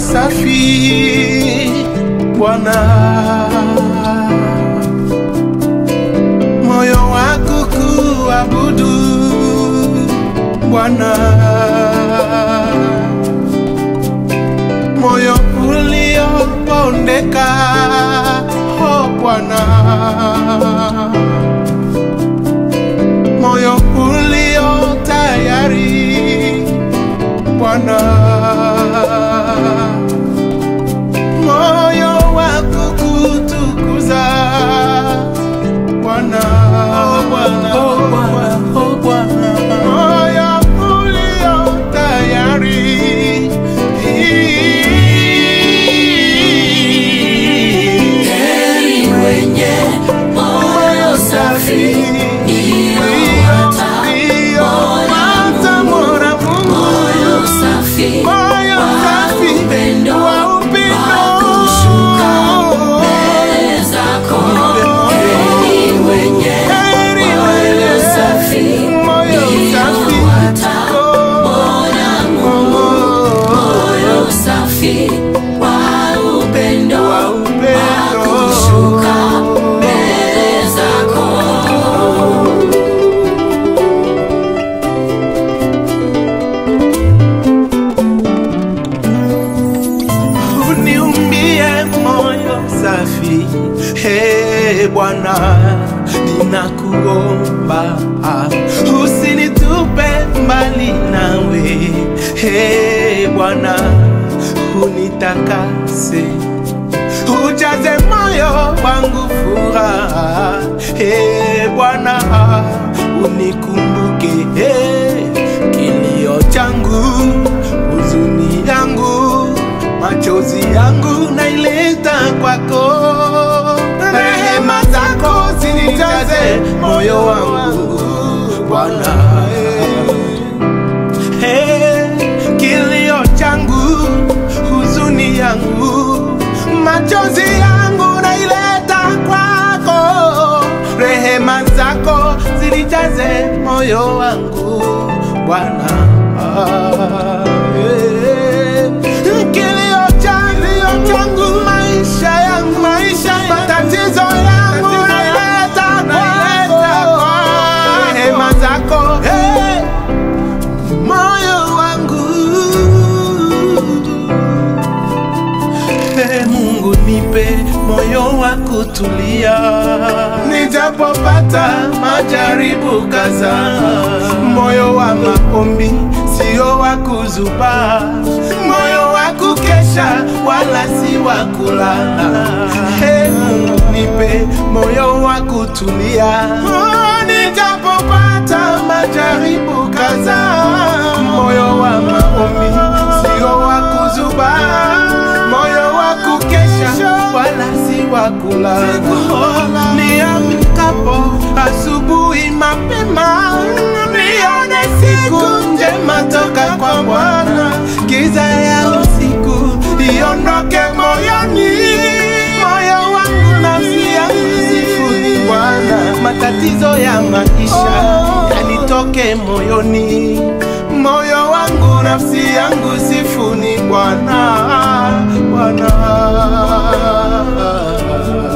safi Bwana, moyo wa kukuabudu Bwana, moyo uliopondeka oh Bwana, moyo ulio tayari Bwana, moyo wa kukutukuza Bwana, oh Bwana, oh Bwana, oh Bwana, moyo ulio tayari Heri wenye moyo safi moyo safi wa upendo wa kushuka mbele zako. Heri wenye moyo safi ndio watamwona Mungu. Moyo safi wa upendo wa kushuka mbele zako. uniumbie moyo safi he Bwana, ninakuomba usinitupe mbali nawe he Bwana, unitakase ujaze moyo wangu furaha he Bwana, unikumbuke he kilio changu huzuni yangu machozi yangu naileta kwako, rehema zako zinijaze moyo wangu Bwana. Hey, kilio changu huzuni yangu machozi yangu naileta kwako, rehema zako zinijaze moyo wangu Bwana. Hey, kilio changu changu maisha yangu maisha matatizo yangu naileta kwako, rehema zako hey, moyo wangu Ee Mungu nipe moyo wa kutulia, nijapopata majaribu kadhaa, moyo wa maombi sio wa kuzuba, moyo wa kukesha wala si wa kulala. Ee Mungu nipe moyo wa kutulia, oh, nijapopata majaribu kadhaa, moyo wa maombi sio wa kuzuba moyo wa kukesha wala si wa kulala. Niamkapo asubuhi mapema, nione siku njema toka kwa Bwana. Giza ya usiku iondoke moyoni, moyo wangu nafsi yangu sifuni Bwana. Matatizo ya maisha yanitoke moyoni, moyo wangu nafsi yangu sifuni Bwana, Bwana.